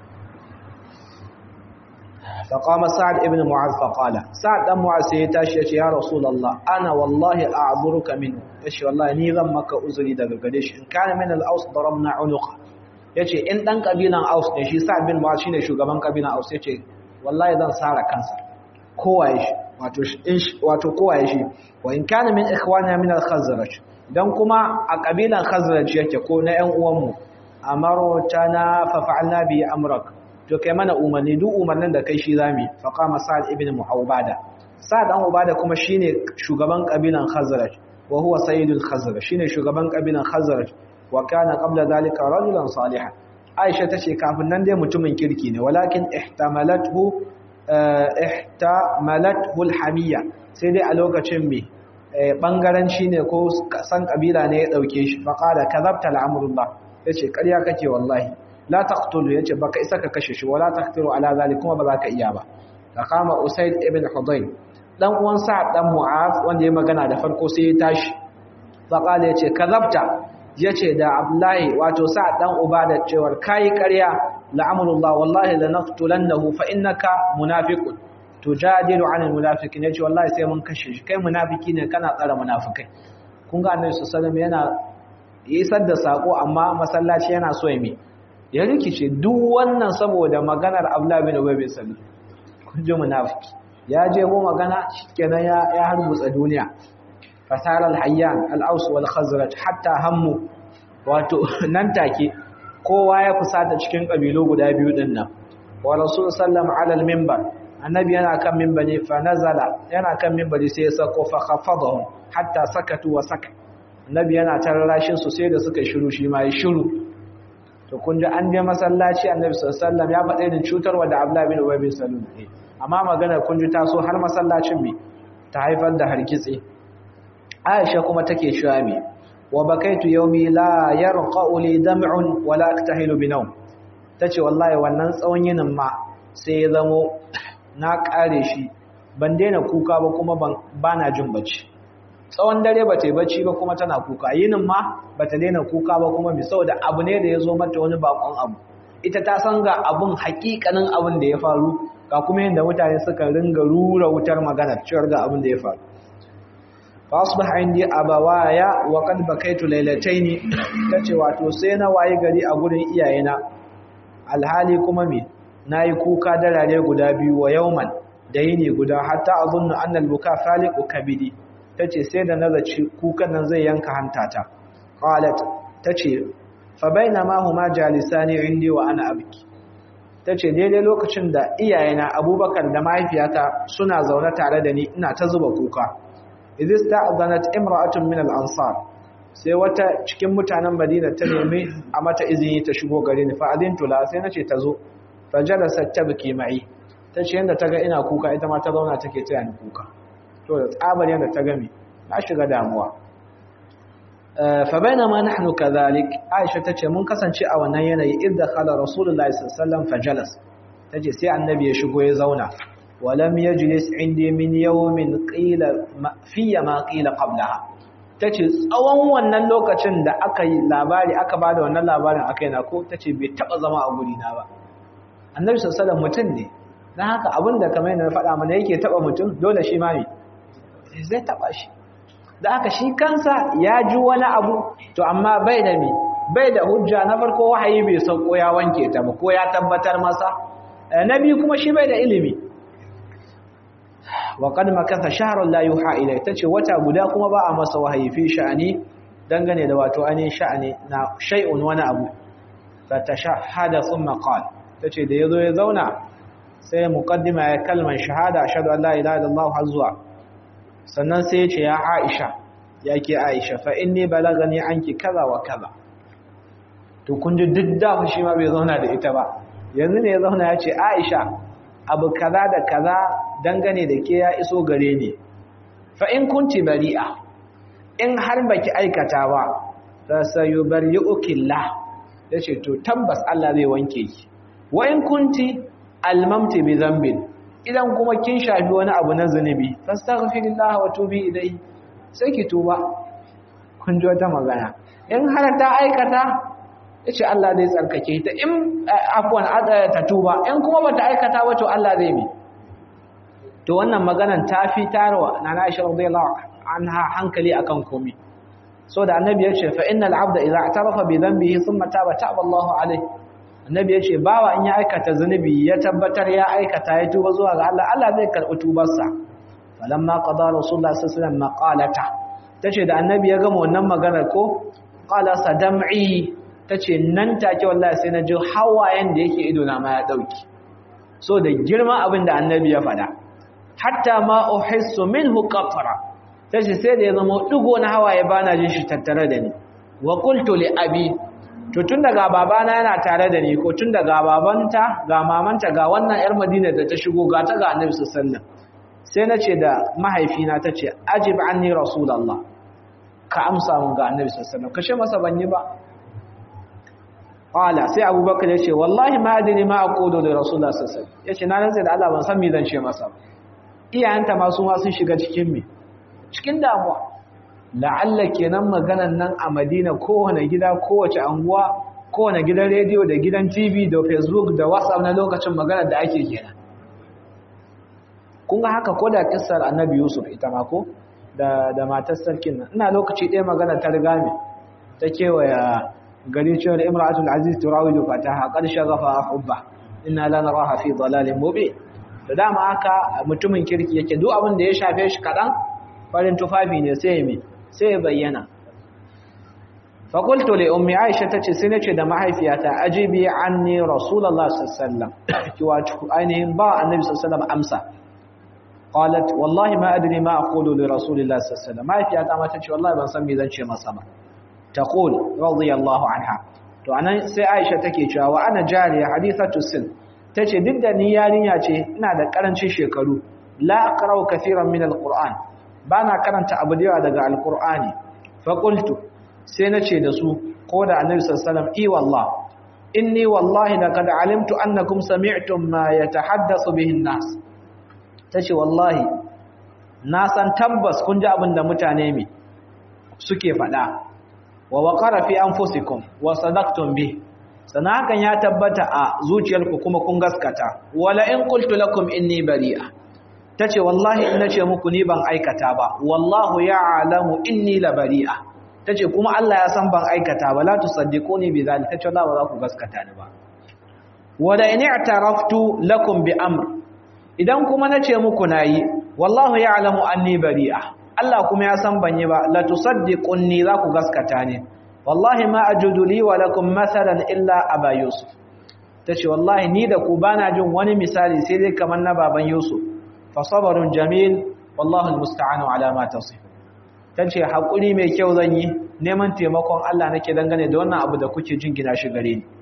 فقام سعد ابن معاذ فقال سعد بن معاذ sai ya tashi yace ya rasulullah ana wallahi a'dhuruka min yace wallahi ni zan maka uzuri daga gare shi in kana min al-aus darabna unuqa yace in dan kabilan aus ne shi sa'd bin mu'aaz shine shugaban kabilan aus yace wallahi zan sara kansa kowaye shi wato wato kowaye shi wa in kana min ikhwana min al-khazraj dan kuma a kabilan khazraj yake ko na ƴan uwanmu amartana fa fa'alna bi amrak to kai mana umarni duk umarnin da kai shi zami fa qama sa'd ibn mu'awbada sa'd dan ubada kuma shine shugaban kabilan khazraj wa huwa sayyidul khazraj shine shugaban kabilan khazraj wa kana qabla zalika rajulan salihan aisha tace kafin nan dai mutumin kirki ne walakin ihtamalathu ihtamalathu alhamiyya sai dai a lokacin me bangaranci ne ko san kabila ne ya dauke shi fa qala kadhabta al'amrullah yace ƙarya kake wallahi la taqtulu yace baka isa ka kashe shi wala taqtiru ala zalik kuma ba za ka iya ba kama usayd ibn hudayr dan uwan sa'ad dan mu'az wanda ya magana da farko sai ya tashi fa qala yace kadhabta yace da abdullahi wato sa'ad dan ubada cewar kai ƙarya la'amrullah wallahi lanaqtulannahu fa innaka munafiqun tujadilu 'anil munafiqin yace wallahi sai mun kashe shi kai munafiki ne kana tsara munafikai kun ga annabi sallallahu alaihi wasallam yana isar da sako amma masallaci yana so ya mi ya rikice duk wannan saboda maganar Abdullah bin Ubay bin Salul kun ji munafiki ya je go magana shikenan ya ya harbutsa duniya fasara al-hayyan al-aws wal khazraj hatta hammu wato nan take kowa ya fusata cikin kabilu guda biyu din nan wa rasul sallam ala al-minbar annabi yana kan minbari fa nazala yana kan minbari sai ya sako fa khafadahum hatta sakatu wa sakat annabi yana tarrashin su sai da suka shiru shi ma ya shiru to kun ji an je masallaci annabi sallallahu alaihi wasallam ya faɗa irin cutarwa da Abdullah bin Ubay bin Salul ne amma magana kun ji taso har masallacin me ta haifar da hargitsi Aisha kuma take cewa me wa bakaitu yawmi la yarqa'u li dam'un wa la aktahilu bi nawm tace wallahi wannan tsawon yinin ma sai ya zamo na kare shi ban daina kuka ba kuma ba na jin bacci tsawon dare ba ta yi bacci ba kuma tana kuka yinin ma ba ta daina kuka ba kuma bi saboda abu ne da ya zo mata wani bakon abu ita ta san ga abun hakikanin abin da ya faru ga kuma yadda mutane suka ringa rura wutar magana cewar ga abin da ya faru fa asbaha indi abawaya wa qad bakaitu laylatayn tace wato sai na wayi gari a gurin iyayena alhali kuma me nayi kuka darare guda biyu wa yauman da yini guda hatta azunnu anna albuka faliqu kabidi tace sai da nazaci kukan nan zai yanka hantata qalat tace fa bainama huma jalisani indi wa ana abki tace daidai lokacin da iyayena Abubakar da mahaifiyata suna zaune tare da ni ina ta zuba kuka idis ta'zanat imra'atun min al-ansar sai wata cikin mutanen Madina ta nemi a mata izini ta shigo gare ni fa adintu la sai nace ta zo fa jalasat tabki ma'i tace yanda ta ga ina kuka ita ma ta zauna take taya ni kuka to da tsabar yanda ta ga me na shiga damuwa fa bainama nahnu kadhalik Aisha tace mun kasance a wannan yanayi idda khala rasulullahi sallallahu alaihi wasallam fa jalas tace sai annabi ya shigo ya zauna ولم يجلس عندي من يوم قيل في ما قيل قبلها tace tsawon wannan lokacin da aka yi labari aka bada wannan labarin akai na ko tace bai taba zama a guri na ba annabi sallallahu alaihi mutum ne dan haka abinda kamar yadda na faɗa mana yake taba mutum dole shi ma me zai taba shi dan haka shi kansa ya ji wani abu to amma bai da me bai da hujja na farko wahayi bai sauko ya wanke ta ba ko ya tabbatar masa na biyu kuma shi bai da ilimi wa qad makatha shahrun la yuha ilay tace wata guda kuma ba a masa wahayi fi sha'ani dangane da wato anin sha'ani na shay'un wani abu fatashahada thumma qala tace da yazo ya zauna sai muqaddima ya kalman shahada ashhadu an la ilaha illallah hazwa sannan sai ya ce ya Aisha yake Aisha fa inni balagani anki kaza wa kaza to kun ji duk da shi ma bai zauna da ita ba yanzu ne ya zauna ya ce Aisha abu kaza da kaza dangane da ke ya iso gare ni fa in kunti bari'a in har baki aikata ba fa sayubarri'ukillah yace to tabbas Allah zai wanke ki wa in kunti almamti bi dhanbin idan kuma kin shafi wani abu na zunubi fastaghfirillah wa tubi ilayhi sai ki tuba kun ji wata magana in har ta aikata yace Allah zai tsarkake ta in afwan ta tuba in kuma bata aikata ba to Allah zai bi to wannan maganan ta fi tarwa nana Aisha radiyallahu anha hankali akan komai so da annabi yace fa innal abda idza i'tarafa bi dhanbihi thumma taba taba Allahu alayhi annabi yace bawa in ya aikata zanubi ya tabbatar ya aikata ya tuba zuwa ga Allah Allah zai karbi tubarsa falamma qada rasulullah sallallahu alaihi wasallam maqalata tace da annabi ya gama wannan maganar ko qala sadam'i tace nan take wallahi sai na ji hawayen da yake ido na ma ya dauki so da girman abin da annabi ya faɗa hatta ma uhissu minhu qatra tace sai da ya zama digo na hawaye bana jin shi tattare da ni wa qultu li abi to tun daga babana yana tare da ni ko tun daga babanta ga mamanta ga wannan yar Madina da ta shigo ga ta ga Annabi sallallahu alaihi sai nace da mahaifina tace ajib anni rasulullah ka amsa mun ga Annabi sallallahu alaihi kashe masa banyi ba qala sai Abubakar ya ce wallahi ma adini ma aqulu li rasulullah sallallahu alaihi yace na rantsa da Allah ban san me zan ce masa iyayenta ma su ma sun shiga cikin me cikin damuwa la'alla kenan maganan nan a Madina kowane gida kowace anguwa kowane gidan rediyo da gidan TV da Facebook da WhatsApp na lokacin maganar da ake kenan kun ga haka ko da kissar Annabi Yusuf ita ma ko da da matar sarkin nan ina lokaci ɗaya magana ta riga me ta kewaya gari cewa da Imratul Aziz turawidu fataha qad shaghafa hubba inna la naraha fi dalalin mubin da dama haka mutumin kirki yake duk abin da ya shafe shi kadan farin tufafi ne sai me sai ya bayyana fakultu li ummi aisha tace sai nace da mahaifiyata ajibi anni rasulullah sallallahu alaihi wasallam ki wato ainihin ba annabi sallallahu alaihi wasallam amsa qalat wallahi ma adri ma aqulu li rasulillah sallallahu alaihi wasallam mahaifiyata ma tace wallahi ban san me zan ce masa ba taqul radiyallahu anha to anan sai aisha take cewa wa ana jariya hadithatu sin tace duk da ni yarinya ce ina da karancin shekaru la aqra'u kaseeran min alquran bana karanta abu da yawa daga alqur'ani fa qultu sai nace da su ko da annabi sallallahu alaihi wasallam i wallah inni wallahi laqad alimtu annakum sami'tum ma yatahaddathu bihi an-nas tace wallahi na san tabbas kun ji abin da mutane mi suke faɗa wa waqara fi anfusikum wa sadaqtum bi sana hakan ya tabbata a zuciyarku kuma kun gaskata wala in qultu lakum inni bari'a tace wallahi in nace muku ni ban aikata ba wallahu ya'lamu inni la bari'a tace kuma Allah ya san ban aikata ba la tusaddiquni bi zalika tace Allah ba za ku gaskata ni ba wala in i'taraftu lakum bi amr idan kuma nace muku nayi wallahu ya'lamu anni bari'a Allah kuma ya san ban yi ba la tusaddiquni za ku gaskata ni wallahi ma ajudu li wa lakum mathalan illa aba yusuf tace wallahi ni da ku bana jin wani misali sai dai kamar na baban yusuf fa sabrun jamil wallahu almusta'anu ala ma tasif tace hakuri mai kyau zan yi neman taimakon Allah nake dangane da wannan abu da kuke jin gina shi gare ni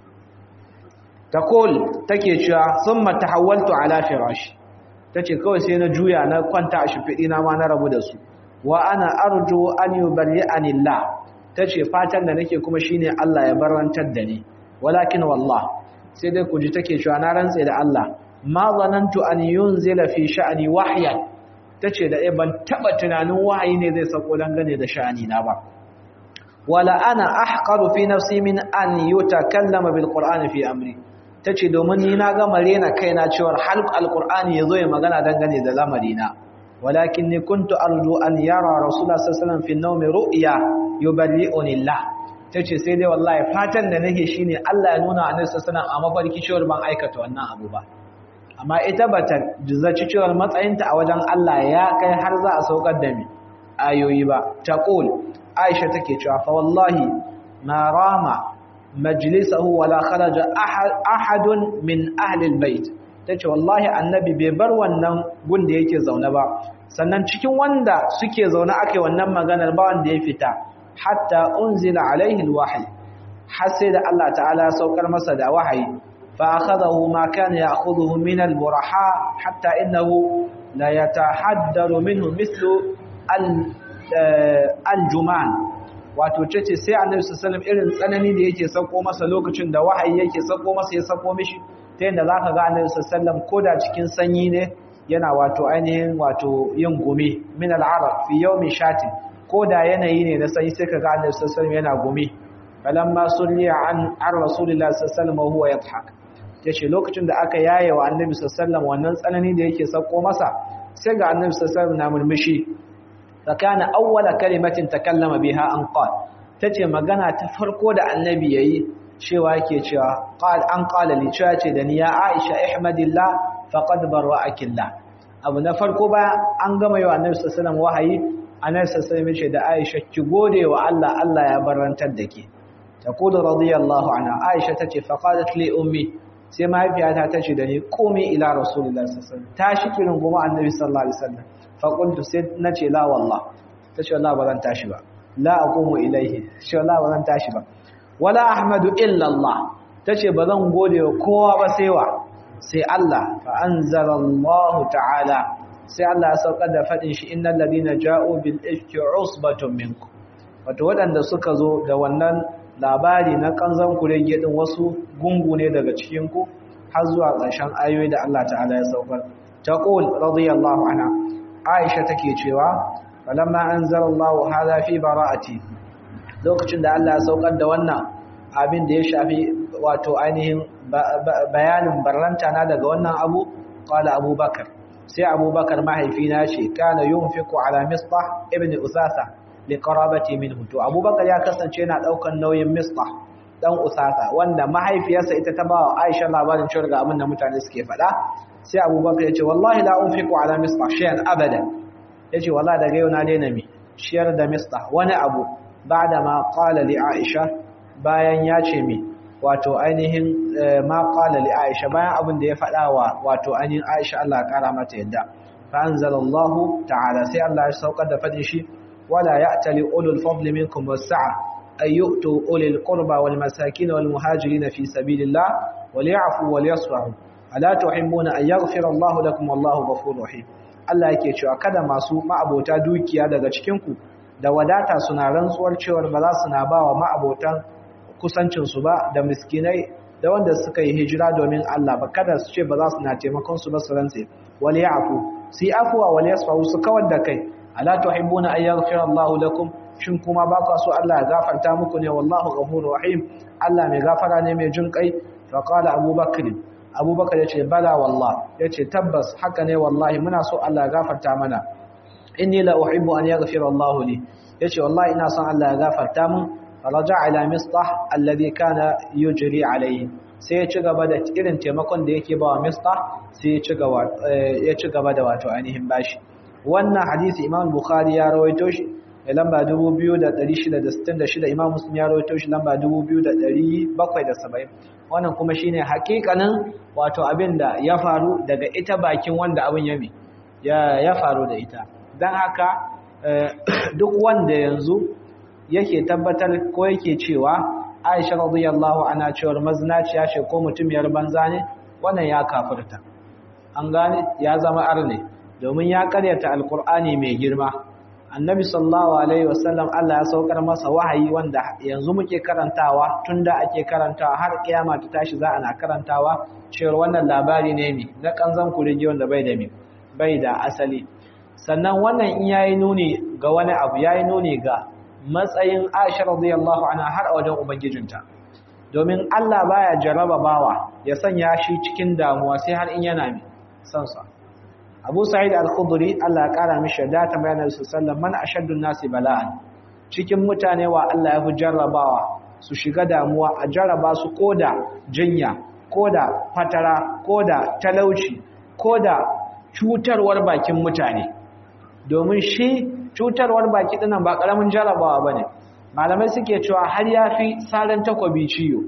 taqul take cewa thumma tahawwaltu ala firashi tace kawai sai na juya na kwanta a shifidi na ma na rabu da su wa ana arju an yubarri'ani Allah tace fatan da nake kuma shine Allah ya barantar da ni walakin wallah sai dai kuji take cewa na rantse da Allah ma zanantu an yunzila fi sha'ni wahyan tace da eh ban taba tunanin wahayi ne zai sako dangane da sha'ani na ba wala ana ahqaru fi nafsi min an yutakallama bil qur'ani fi amri tace domin ni na ga marena kaina cewa halq alqur'ani yazo ya magana dangane da lamarina walakinni kuntu arju an yara rasulullah sallallahu alaihi wasallam fi an-nawmi ru'ya yuballi'uni Allah tace sai dai wallahi fatan da nake shine Allah ya nuna annabi sallallahu a mafarki cewa ban aikata wannan abu ba amma ita bata zaci cewa matsayinta a wajen Allah ya kai har za a saukar da mi ayoyi ba taqul Aisha take cewa fa wallahi ma rama majlisahu wala kharaja ahadun min ahli albayt tace wallahi annabi bai bar wannan gun da yake zaune ba sannan cikin wanda suke zaune ake wannan maganar ba wanda ya fita hatta unzila alaihi alwahyi har sai da Allah ta'ala ya saukar masa da wahayi fa akhadahu ma kana ya'khudhuhu min alburaha hatta innahu la yatahaddaru minhu mithlu aljuman wato tace sai annabi sallallahu alaihi irin tsanani da yake sauko masa lokacin da wahayi yake sauko masa ya sauko mishi ta yadda zaka ga annabi sallallahu alaihi koda cikin sanyi ne yana wato ainihin wato yin gumi min al'arab fi yawmi shatin ko da yanayi ne na sai sai kaga Annabi sallallahu alaihi yana gumi falamma sulliya an ar rasulillahi sallallahu alaihi huwa yadhhak yace lokacin da aka yaye wa Annabi sallallahu wannan tsanani da yake sako masa sai ga Annabi sallallahu na murmushi fakana awwala kalimatin takallama biha an qala tace magana ta farko da Annabi yayi cewa yake cewa qal an qala li cewa ce da ni ya Aisha ihmadillah faqad barra'akillah abu na farko ba an gama yi wa Annabi sallallahu wahayi annabi sallallahu alaihi da Aisha ki gode wa Allah Allah ya barantar da ke taqulu radiyallahu anha Aisha tace fa qalat li ummi sai mahaifiyata tace da ni qumi ila rasulillahi sallallahu alaihi wasallam tashi kirin goma annabi sallallahu alaihi wasallam fa qultu sai nace la wallah tace wallahi ba zan tashi ba la aqumu ilaihi shi wallahi ba zan tashi ba wala ahmadu illa Allah tace ba zan gode wa kowa ba sai wa sai Allah fa anzalallahu ta'ala sai Allah ya saukar da faɗin shi innal ladina ja'u bil ifki usbatun minkum wato waɗanda suka zo da wannan labari na kanzan kurege din wasu gungu ne daga cikin ku har zuwa ƙarshen ayoyi da Allah ta'ala ya saukar taqul radiyallahu anha Aisha take cewa falamma anzalallahu hadha fi bara'ati lokacin da Allah ya saukar da wannan abin da ya shafi wato ainihin bayanin barranta na daga wannan abu qala abubakar sai abubakar mahaifina ce kana yunfiqu ala misbah ibn usasa li qarabati minhu to abubakar ya kasance yana daukan nauyin misbah dan usasa wanda mahaifiyarsa ita ta bawa aisha labarin cewa ga abin da mutane suke faɗa sai abubakar ya ce wallahi la unfiqu ala misbah shay'an abada yace wallahi daga yau na daina mi shiyar da misbah wani abu ba'da ma qala li aisha bayan ya ce mi wato ainihin ma qala li Aisha bayan abin da ya faɗa wa wato ainihin Aisha Allah ya kara mata yadda fa anzalallahu ta'ala sai Allah ya saukar da fadin shi wala ya'tali ulul fadli minkum was-sa'a ay yu'tu ulil qurba wal masakin wal muhajirin fi sabilillah wal ya'fu wal yasfahu ala tuhibbuna an yaghfira Allah lakum wallahu ghafurur rahim Allah yake cewa kada masu ma'abota dukiya daga cikin ku da wadata suna rantsuwar cewa ba za su na bawa ma'abotan kusancinsu ba da miskinai da wanda suka yi hijira domin Allah ba kada su ce ba za su na taimakon su ba su rantse wal ya'fu si afwa wal yasfu su kawar da kai ala tuhibbuna an yaghfira Allahu lakum shin kuma ba ku so Allah ya gafarta muku ne wallahu ghafurur rahim Allah mai gafara ne mai jin kai fa qala abubakar abubakar yace bala wallah yace tabbas haka ne wallahi muna so Allah ya gafarta mana inni la uhibbu an yaghfira Allah li yace wallahi ina son Allah ya gafarta mun faraja ila mistah alladhi kana yujri alayhi sai ya ci gaba da irin taimakon da yake bawa mistah sai ya ci gaba ya ci gaba da wato ainihin bashi wannan hadisi Imam Bukhari ya rawaito shi lamba 2666 Imam Muslim ya rawaito shi lamba 2770 wannan kuma shine hakikanin wato abin da ya faru daga ita bakin wanda abin yami ya ya faru da ita dan haka duk wanda yanzu yake tabbatar ko yake cewa Aisha radiyallahu anha cewar mazinaciya ce ko mutumiyar banza ne wannan ya kafirta an gane ya zama arne domin ya karyata alkur'ani mai girma annabi sallallahu alaihi wasallam Allah ya saukar masa wahayi wanda yanzu muke karantawa tunda ake karantawa har kiyama ta tashi za ana karantawa cewa wannan labari ne mi na kanzan kurege wanda bai da mi bai da asali sannan wannan in yayi nuni ga wani abu yayi nuni ga matsayin Aisha radiyallahu anha har a wajen ubangijinta domin Allah baya jarraba bawa ya sanya shi cikin damuwa sai har in yana mi san sa Abu Sa'id al-Khudri Allah ya kara mishi da ta bayyana su sallan man ashaddu nasi bala'an cikin mutane wa Allah ya fi jarrabawa su shiga damuwa a jarraba su koda jinya koda fatara koda talauci koda cutarwar bakin mutane domin shi cutarwar baki dinan ba karamin jarrabawa bane malamai suke cewa har yafi saran takobi ciyo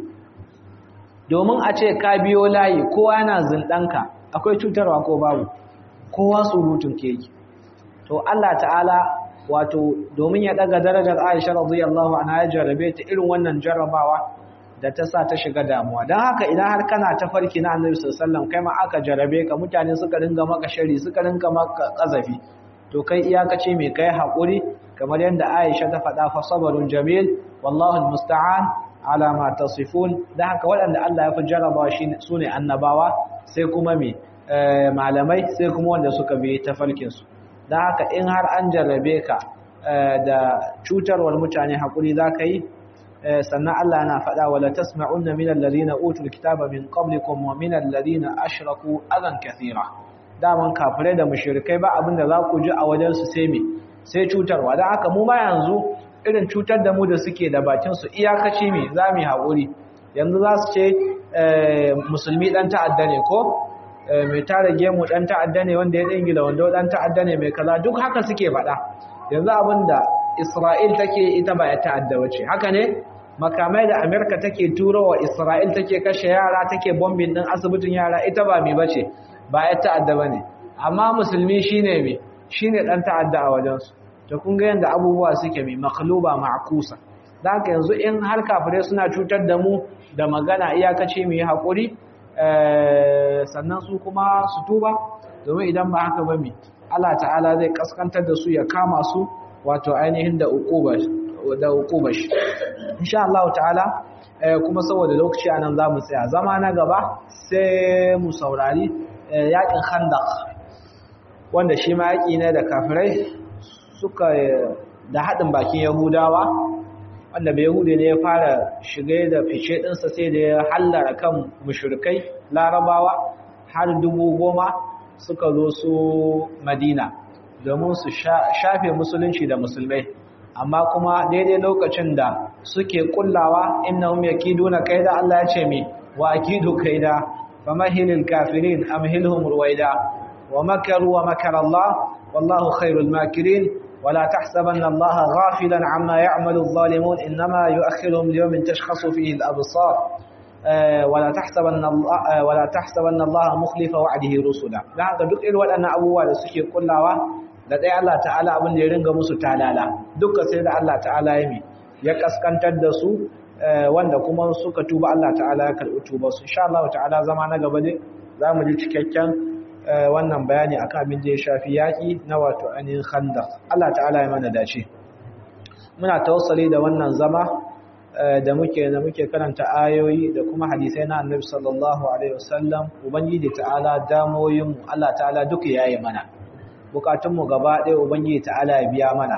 domin a ce ka biyo layi kowa yana zindanka akwai cutarwa ko babu kowa surutun ke yi to Allah ta'ala wato domin ya daga darajar Aisha radiyallahu anha ya jarabe ta irin wannan jarrabawa da ta sa ta shiga damuwa dan haka idan har kana ta farki na Annabi sallallahu alaihi wasallam kai ma aka jarabe ka mutane suka ringa maka shari suka ringa maka kazafi to kai iyakace mai kai hakuri kamar yadda Aisha ta faɗa fa sabrun jamil wallahu almusta'an ala ma tasifun dan haka waɗanda Allah ya fi jarrabawa shine sune annabawa sai kuma me malamai sai kuma wanda suka bi tafarkinsu don haka in har an jarrabe ka da cutarwar mutane haƙuri za ka yi sannan Allah yana faɗa wala tasma'unna minal ladina utul kitaba min qablikum wa minal ladina ashraku adan kathira daman kafirai da mushrikai ba abin da za ku ji a wajen su sai me sai cutarwa don haka mu ma yanzu irin cutar da mu da suke da bakin su iyakaci me za mu yi haƙuri yanzu za su ce musulmi dan ta'adda ne ko mai tara gemu dan ta'adda ne wanda ya dingila wanda dan ta'adda ne mai kaza duk haka suke faɗa yanzu abinda Isra'il take ita ba ya ta'adda bace haka ne makamai da Amerika take turowa Isra'il take kashe yara take bombing din asibitin yara ita ba mai bace ba ya ta'adda bane amma musulmi shine me shine dan ta'adda a wajen su to kun ga yanda abubuwa suke mai makhluba ma'kusa dan haka yanzu in har kafire suna cutar da mu da magana iyakace mu yi hakuri sannan su kuma su tuba domin idan ba haka ba mi Allah ta'ala zai kaskantar da su ya kama su wato ainihin da uqubash insha Allah ta'ala kuma saboda lokaci anan zamu tsaya zama na gaba sai mu saurari yakin khandaq wanda shi ma yaki ne da kafirai suka da hadin bakin yahudawa wanda bai hude ne ya fara shige da fice ɗinsa sai da ya hallara kan mushrikai larabawa har dubu goma suka zo su madina domin su shafe musulunci da musulmai amma kuma daidai lokacin da suke kullawa innahum yakiduna kaida Allah ya ce mi wa akidu kaida famahilil kafirin amhilhum ruwaida wa makaru wa makara Allah wallahu khairul makirin ولا تحسبن الله غافلا عما يعمل الظالمون إنما يؤخرهم ليوم تشخص فيه الأبصار ولا تحسبن الله ولا تحسبن الله مخلف وعده رسلا da haka duk irin waɗannan abubuwa da suke kullawa da dai Allah ta'ala abin da ya ringa musu talala duka sai da Allah ta'ala ya mi ya kaskantar da su wanda kuma suka tuba Allah ta'ala ya karɓi tuba su insha Allah ta'ala zama na gaba ne zamu ji cikakken wannan bayani akan abin da ya shafi yaƙi na wato ainihin khandaq Allah ta'ala ya mana dace muna tawassali da wannan zama da muke da muke karanta ayoyi da kuma hadisai na Annabi sallallahu alaihi wasallam ubangiji ta'ala damoyin mu Allah ta'ala duka yayi mana bukatun mu gaba ɗaya ubangiji ta'ala ya biya mana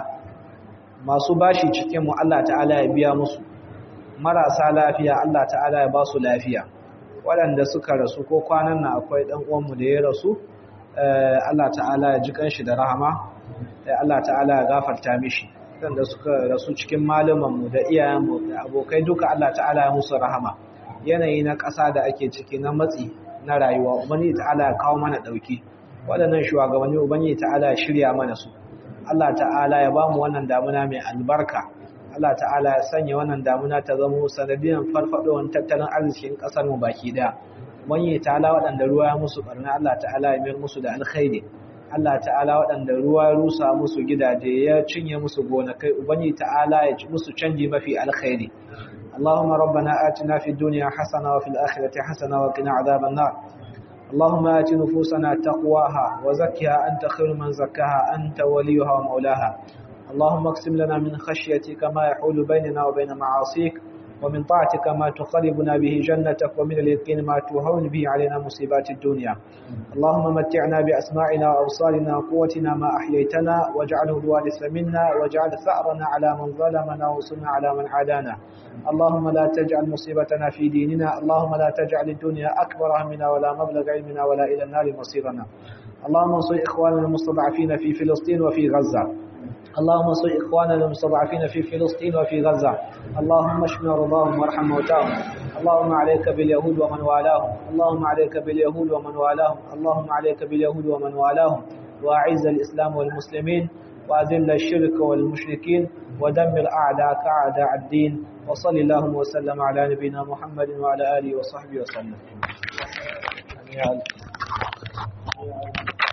masu bashi cikin mu Allah ta'ala ya biya musu marasa lafiya Allah ta'ala ya ba su lafiya waɗanda suka rasu ko kwanan nan akwai ɗan uwanmu da ya rasu Allah ta'ala ya ji kanshi da rahama Allah ta'ala ya gafarta mishi waɗanda suka rasu cikin malumanmu da iyayenmu da abokai duka Allah ta'ala ya musu rahama yanayi na ƙasa da ake ciki na matsi na rayuwa ubangiji ta'ala ya kawo mana ɗauki waɗannan shugabanni ubangiji ta'ala ya shirya mana su Allah ta'ala ya bamu wannan damuna mai albarka Allah ta'ala ya sanya wannan damuna ta zama sanadiyan farfadowar tattalin arzikin ƙasar mu baki daya ubangiji ta'ala waɗanda ruwa ya musu barna Allah ta'ala ya mayar musu da alkhairi Allah ta'ala waɗanda ruwa ya rusa musu gidaje ya cinye musu gonakai ubangi ta'ala ya ci musu canji mafi alkhairi Allahumma rabbana atina fid dunya hasana wa fil akhirati hasana wa qina adhaban nar Allahumma ati nufusana taqwaha wa zakkiha anta khairu man zakkaha anta waliyuha wa mawlaha اللهم اقسم لنا من خشيتك ما يحول بيننا وبين معاصيك ومن طاعتك ما تقربنا به جنتك ومن اليقين ما تهون به علينا مصيبات الدنيا اللهم متعنا بأسماعنا وأبصارنا وقوتنا ما أحييتنا واجعله الوارث منا واجعل ثأرنا على من ظلمنا وانصرنا على من عادانا اللهم لا تجعل مصيبتنا في ديننا اللهم لا تجعل الدنيا أكبر همنا ولا مبلغ علمنا ولا إلى النار مصيرنا اللهم انصر إخواننا المستضعفين في فلسطين وفي غزة اللهم انصر إخواننا المستضعفين في فلسطين وفي غزة اللهم اشف مرضاهم وارحم موتاهم اللهم عليك باليهود ومن والاهم اللهم عليك باليهود ومن والاهم اللهم عليك باليهود ومن والاهم وأعز الإسلام والمسلمين وأذل الشرك والمشركين ودمر أعداءك أعداء الدين وصل اللهم وسلم على نبينا محمد وعلى آله وصحبه وسلم